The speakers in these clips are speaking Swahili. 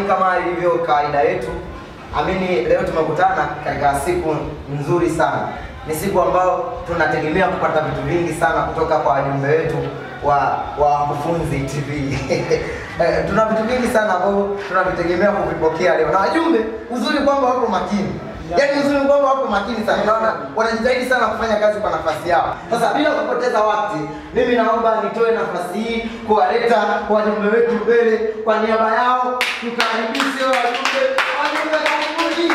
kama ilivyo kawaida yetu, amini leo tumekutana katika siku nzuri sana. Ni siku ambayo tunategemea kupata vitu vingi sana kutoka kwa wajumbe wetu wa wa Wakufunzi TV. Eh, tuna vitu vingi sana ambavyo tunavitegemea kuvipokea leo, na wajumbe, uzuri kwamba wako makini Yaani uzuri kwamba wako makini sana, naona wanajitahidi sana kufanya kazi kwa nafasi yao. Sasa bila kupoteza wakati, mimi naomba nitoe nafasi hii kuwaleta wajumbe wetu mbele kwa niaba yao, tukaribishe wajumbe wajumbe karibuni.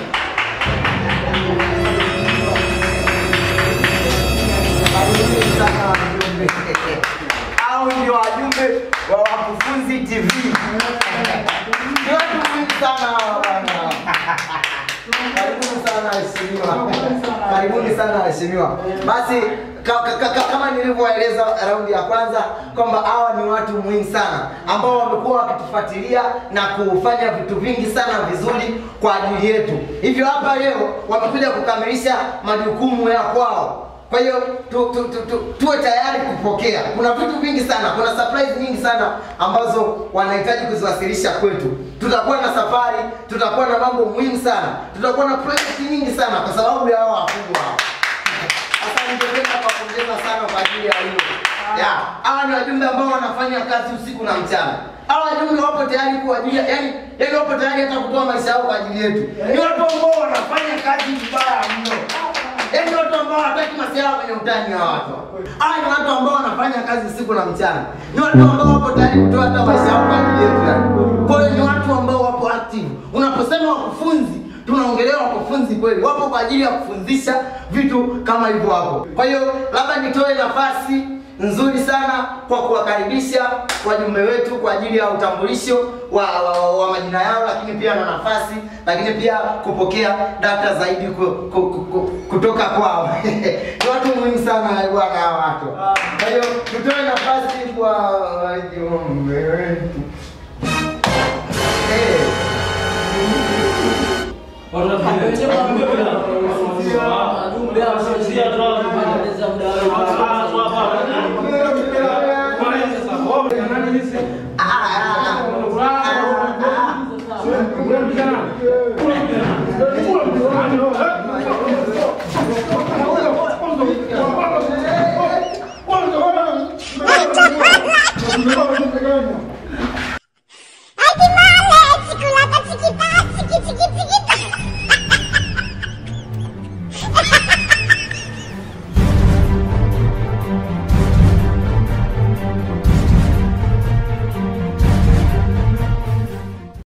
Karibuni sana wajumbe. Hao ndio wajumbe wa Wakufunzi TV. Ni watu muhimu sana hawa bwana. Karibuni sana waheshimiwa. Karibuni sana waheshimiwa. Basi ka, ka, ka, kama nilivyoeleza raundi ya kwanza kwamba hawa ni watu muhimu sana ambao wamekuwa wakitufuatilia na kufanya vitu vingi sana vizuri kwa ajili yetu. Hivyo hapa leo wamekuja kukamilisha majukumu ya kwao. Kwa hiyo tu, tu, tu, tu, tuwe tayari kupokea. Kuna vitu vingi sana, kuna surprise nyingi sana ambazo wanahitaji kuziwasilisha kwetu. Tutakuwa na safari, tutakuwa na mambo muhimu sana, tutakuwa na project nyingi sana kwa sababu ya hao wakubwa hao. Sasa ningependa kuwapongeza sana kwa ajili ya hilo. Ya, hawa ni wajumbe ambao wanafanya kazi usiku na mchana. Hawa wajumbe wapo tayari kwa ajili ya yani, yani wapo tayari hata kutoa maisha yao kwa ajili yetu. Ni watu ambao wanafanya kazi vibaya mno. Yaani watu ambao hawataki masiala kwenye utani wa watu. Hawa ni watu ambao wanafanya kazi usiku na mchana. Ni watu ambao wapo tayari kutoa hata maisha yao kwa ajili yetu. yani. Kwa hiyo ni watu ambao wapo active. Unaposema wakufunzi, tunaongelea wakufunzi kweli. Wapo kwa ajili ya kufundisha vitu kama hivyo hapo. Kwa hiyo labda nitoe nafasi nzuri sana kwa kuwakaribisha wajumbe wetu kwa ajili ya utambulisho wa, wa, wa, wa majina yao, lakini pia na nafasi, lakini pia kupokea data zaidi ku, ku, ku, ku, kutoka kwao. Ni watu muhimu sana bwana hawa watu. Kwa hiyo tutoe nafasi kwa wajumbe wetu eh. Watu wa-